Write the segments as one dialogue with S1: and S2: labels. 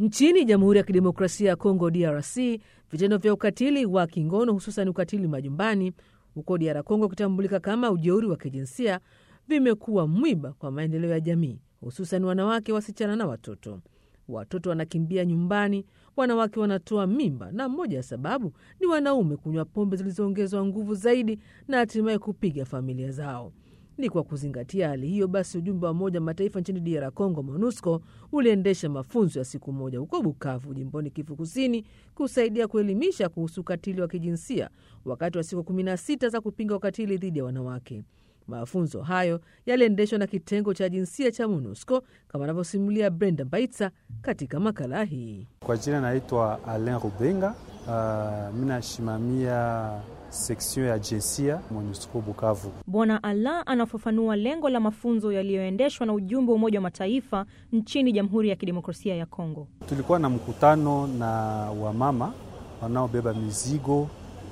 S1: Nchini Jamhuri ya Kidemokrasia ya Kongo, DRC, vitendo vya ukatili wa kingono hususan ukatili majumbani huko DR Kongo ukitambulika kama ujeuri wa kijinsia vimekuwa mwiba kwa maendeleo ya jamii, hususan wanawake, wasichana na watoto. Watoto wanakimbia nyumbani, wanawake wanatoa mimba, na moja ya sababu ni wanaume kunywa pombe zilizoongezwa nguvu zaidi na hatimaye kupiga familia zao. Ni kwa kuzingatia hali hiyo basi, ujumbe wa Umoja Mataifa nchini DR Congo, MONUSCO, uliendesha mafunzo ya siku moja huko Bukavu, jimboni Kivu Kusini, kusaidia kuelimisha kuhusu ukatili wa kijinsia wakati wa siku 16 za kupinga ukatili dhidi ya wanawake. Mafunzo hayo yaliendeshwa na kitengo cha jinsia cha MONUSCO kama anavyosimulia Brenda Baitsa katika makala hii.
S2: Kwa jina naitwa Alain Rubenga. Uh, mi nasimamia seksion ya jinsia MONUSCO Bukavu.
S3: Bwana Alain anafafanua lengo la mafunzo yaliyoendeshwa na ujumbe wa Umoja wa Mataifa nchini Jamhuri ya Kidemokrasia ya Kongo.
S2: Tulikuwa na mkutano na wamama wanaobeba mizigo. Uh,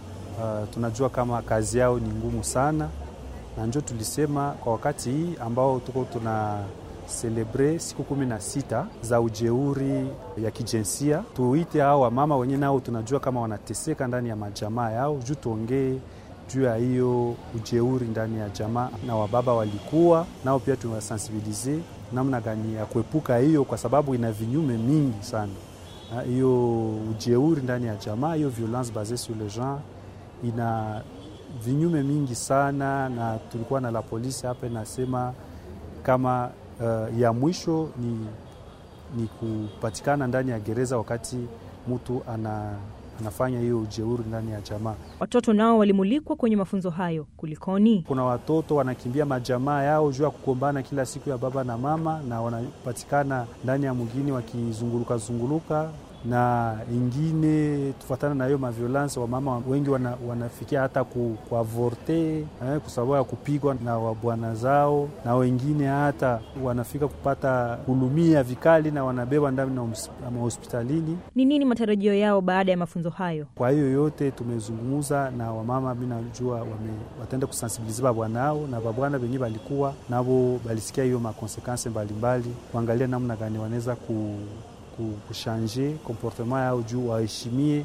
S2: tunajua kama kazi yao ni ngumu sana na njo tulisema kwa wakati hii ambao tuko tuna celebre siku kumi na sita za ujeuri ya kijinsia, tuite hao wamama wenye nao tunajua kama wanateseka ndani ya majamaa yao, juu tuongee juu ya hiyo ujeuri ndani ya jamaa, na wababa walikuwa nao pia tunawasensibilize namna gani ya kuepuka hiyo, kwa sababu ina vinyume mingi sana hiyo ujeuri ndani ya jamaa, hiyo violence basee sur le genre ina vinyume mingi sana, na tulikuwa na la polisi hapa inasema kama uh, ya mwisho ni, ni kupatikana ndani ya gereza wakati mtu ana, anafanya hiyo ujeuri ndani ya jamaa.
S3: Watoto nao walimulikwa kwenye mafunzo hayo. Kulikoni?
S2: Kuna watoto wanakimbia majamaa yao juu ya kugombana kila siku ya baba na mama, na wanapatikana ndani ya mgini wakizunguluka zunguluka na ingine tufatana na hiyo maviolence, wamama wengi wana, wanafikia hata ku, kuavorte eh, kwa sababu ya kupigwa na wabwana zao, na wengine hata wanafika kupata kulumia vikali na wanabeba ndani na mahospitalini.
S3: Ni nini matarajio yao baada ya mafunzo hayo?
S2: Kwa hiyo yote tumezungumza na wamama, mi najua wataenda kusensibilize babwana ao na babwana venye balikuwa navo balisikia hiyo makonsekanse mbalimbali, kuangalia namna gani wanaweza ku kushanje komportema yao juu waheshimie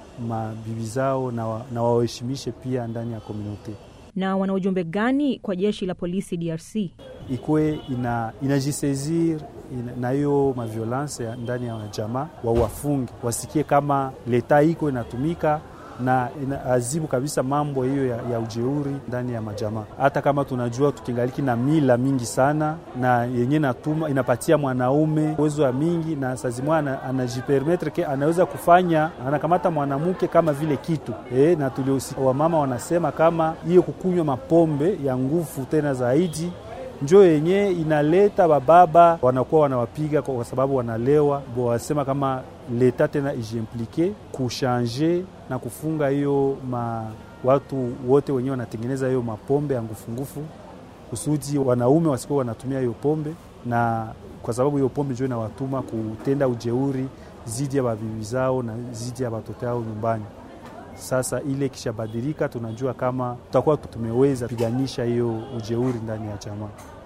S2: mabibi zao na wawaheshimishe pia ndani ya komunote.
S3: Na wana ujumbe gani kwa jeshi la polisi DRC?
S2: Ikwe ina, inajisezir ina, na hiyo maviolence ya ndani ya jamaa, wawafunge wasikie kama leta iko inatumika na inaazibu kabisa mambo hiyo ya, ya ujeuri ndani ya majamaa, hata kama tunajua tukingaliki na mila mingi sana na yenye natuma inapatia mwanaume uwezo wa mingi, na sazimwa anajipermetre ke anaweza kufanya anakamata mwanamke kama vile kitu e, na tuliosi wamama wanasema kama hiyo kukunywa mapombe ya nguvu tena zaidi njo yenye inaleta bababa wanakuwa wanawapiga kwa sababu wanalewa. Bo wasema kama leta tena ijiimplike kushanje na kufunga hiyo ma watu wote wenyewe wanatengeneza hiyo mapombe ya ngufungufu, kusudi wanaume wasikuwa wanatumia hiyo pombe, na kwa sababu hiyo pombe njo inawatuma kutenda ujeuri zidi ya babibi zao na zidi ya watoto yao nyumbani. Sasa ile kishabadilika, tunajua kama tutakuwa tumeweza piganisha hiyo ujeuri ndani ya jamaa.